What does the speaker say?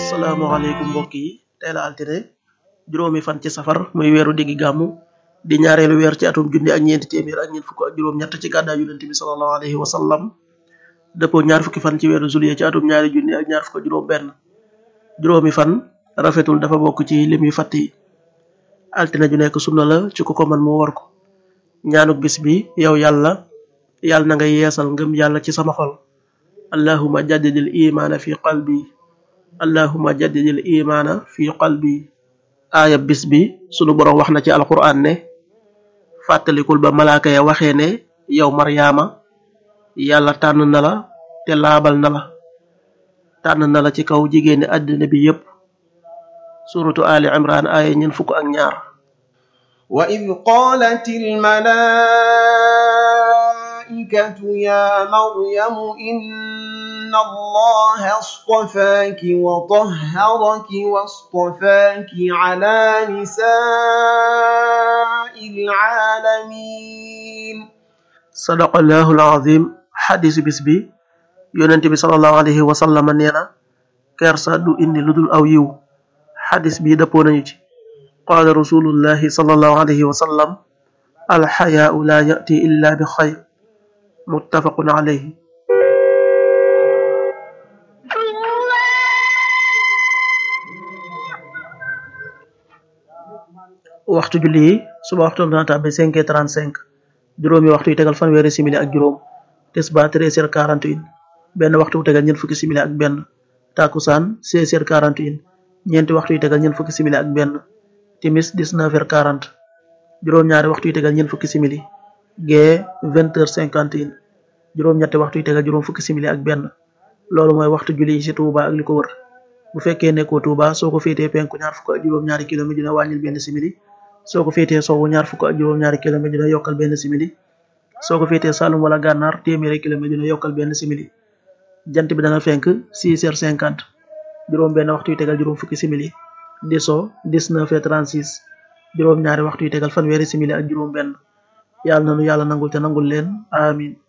asalaamaaleykum mbokk yi tey la altine juróomi fan ci safar muy weeru diggi gàmmu di ñaareelu weer ci atum junni ak ñeenti téeméer ak ñeent fukk ak juróom ñett ci gàddaay yonent bi sallallahu alayhi wa sallam dëppoo ñaar fukki fan ci weeru juillet ci atum ñaari junni ak ñaar fukk ak juróom benn juróomi fan rafetul dafa bokk ci lim yu fatt yi altine ju nekk sunna la ci ku ko man mu war ko ñaanuk bis bi yow yàlla yàlla na nga yeesal ngëm yàlla ci sama xol allahuma jaddidil imaana fi qalbi allahuma jaddidil imaana fi qalbi aaya bis bi sunu boroom wax na ci alquran ne fàttalikul ba malaaka ya waxee ne yow maryaama yàlla tànn na la te laabal na la tànn na la ci kaw jigéeni àddina bi yépp suratu ali imran aaya ñeen fukk ak ñaar وإذ قالت الملائكة يا مريم إن الله اصطفاك وطهرك واصطفاك على نساء العالمين sadaqallahu alazim xadisu bis bi yonent bi salallahu alayhi wa sallam nee na kersa du indi lu dul aw yiw xadis bi dëppoo nañu ci qaala rasulullahi salallahu alayhi wa sallam alxayaau la yati illa bi xayr muttafaqun alayhi waxtu julli yi suba waxtu dana tàbbi cinq heures trente cinq juróomi waxtu yi tegal fanweeri simili ak juróom tisbaar treize heures quarante et un benn waxtu bu tegal ñeent fukki simili ak benn takusaan seize heures quarante et un ñeenti waxtu yi tegal ñeent fukki simili ak benn timis dix-neuf heures quarante juróom-ñaari waxtu yi tegal ñeent fukki simili gee vingt heures cinquante et un juróom-ñetti waxtu yi tegal juróom fukki simili ak benn loolu mooy waxtu julli yi ci Touba ak li ko wër bu fekkee nekkoo Touba soo ko féetee penku ñaar fukk ak juróom-ñaari kilomètre dina wàññil benn simili soo ko féetee sowwu ñaar fukk ak juróom-ñaari kilomètre dina yokkal benn simili soo ko féetee Saloum wala Gànnaar téeméeri kilomètre dina yokkal benn simili jant bi dana fenk six heures cinquante juróom benn waxtu yi tegal juróom fukki simili di so dix-neuf heures trente-six juróom ñaari waxtu yi tegal fanweeri simili ak juróom benn yàlla nanu yàlla nangul te nangul leen amin